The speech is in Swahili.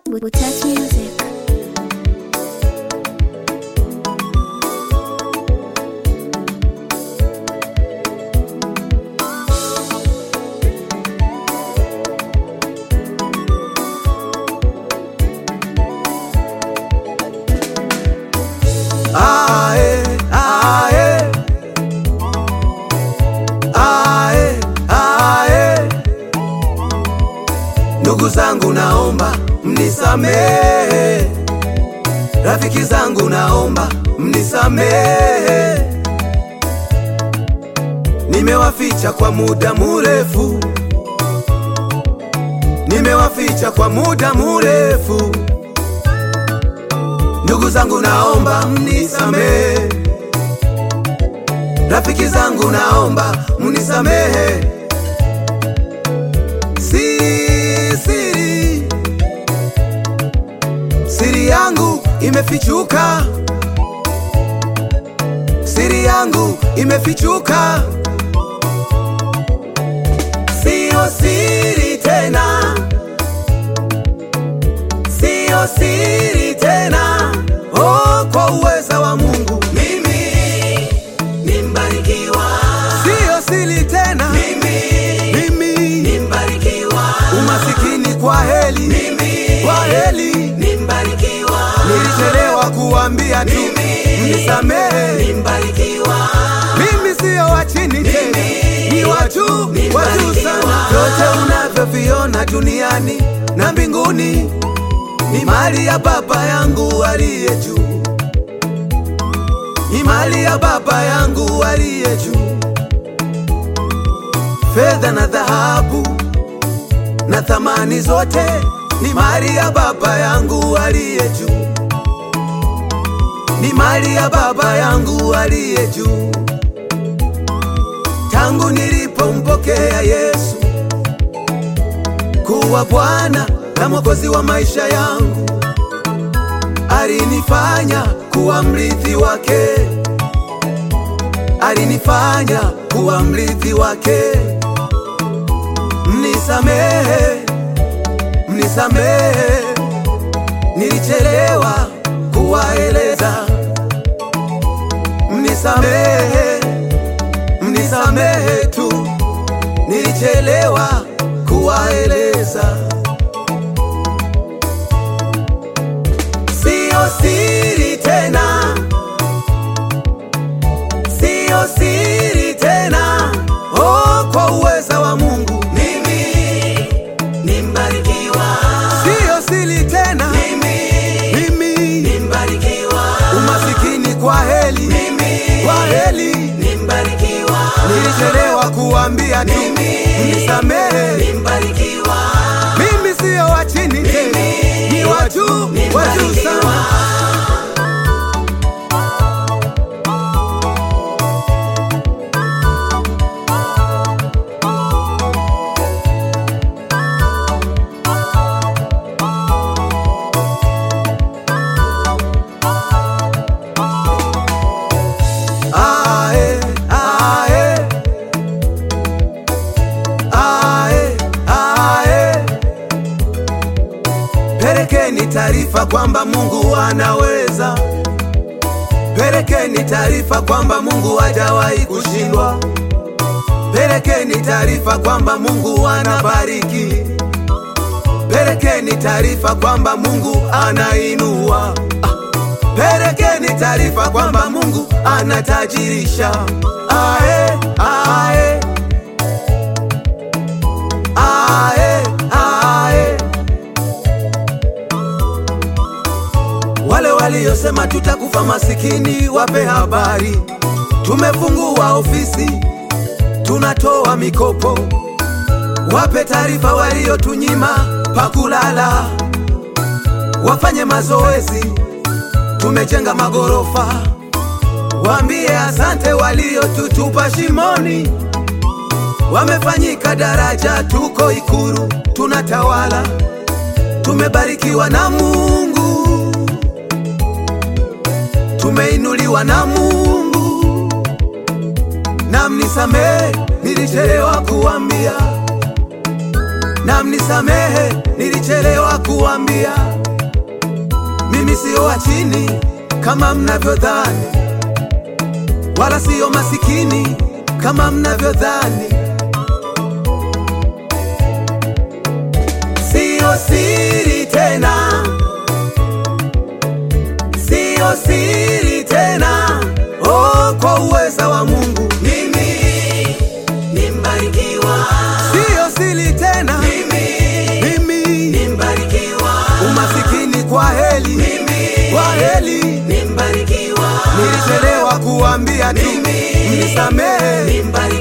Touch music. Ae, ae. Ae, ae. Ndugu zangu naomba mnisamehe, rafiki zangu naomba mnisamehe, nimewaficha kwa muda murefu, nimewaficha kwa muda murefu. Ndugu zangu naomba mnisamehe, rafiki zangu naomba mnisamehe. Siri, siri, siri yangu imefichuka, siri yangu imefichuka, siyo siri tena, siyo siri tena. Oh, kwa uweza wa Mungu mimi ni mbarikiwa, siyo siri tena mimi, mimi ni mbarikiwa, umasikini kwa heli mimi, kwa heli ni mbarikiwa, nilichelewa kuambia tu mnisamehe, ni mbarikiwa, mimi siyo wa chini tena, ni watu wa juu sana. Vyote unavyoviona duniani na mbinguni ni mali ya Baba yangu aliye juu, ni mali ya Baba yangu aliye juu. Fedha na dhahabu na thamani zote ni mali ya Baba yangu aliye juu, ni mali ya Baba yangu aliye juu. Tangu nilipompokea Yesu kuwa Bwana na Mwokozi wa maisha yangu, alinifanya kuwa mrithi wake, alinifanya kuwa mrithi wake. Mnisamehe, mnisamehe, nilichelewa kuwaeleza. Mnisamehe, mnisamehe tu, nilichelewa kuwaeleza. Siyo siri tena, siyo siri tena. Oh, kwa uweza wa Mungu mimi ni mbarikiwa, siyo siri tena mimi, mimi ni mbarikiwa, umasikini kwa heli mimi, kwa heli ni mbarikiwa, nilichelewa kuambia tu mnisamehe, ni mbarikiwa, mimi siyo wa chini tena, ni wa juu, wa juu sana. Ae, ae. Ae, ae. Pelekeni taarifa kwamba Mungu anaweza. Pelekeni taarifa kwamba Mungu hajawahi kushindwa. Pelekeni taarifa kwamba Mungu anabariki. Pelekeni taarifa kwamba Mungu anainua. Ah. Pelekeni taarifa kwamba Mungu anatajirisha. Ae, ae. Ae, ae. Wale waliosema tutakufa masikini, wape habari. Tumefungua ofisi, tunatoa mikopo. Wape taarifa waliotunyima pakulala, wafanye mazoezi tumejenga magorofa. Waambie asante waliotutupa shimoni, wamefanyika daraja, tuko Ikuru tunatawala, tumebarikiwa na Mungu, tumeinuliwa na Mungu. Na mnisamehe, nilichelewa kuambia, na mnisamehe, nilichelewa nilichelewa kuambia mimi sio wa chini kama mnavyodhani, wala sio masikini kama mnavyodhani. Sio siri tena, sio siri tena, oh, kwa uweza wa Mungu Mimi ni mbarikiwa, sio siri tena, mimi mimi ni mbarikiwa, umasikini kwa heli, mimi kwa heli ni mbarikiwa, nilichelewa kuambia tu, Mimi mnisamehe, ni mbarikiwa.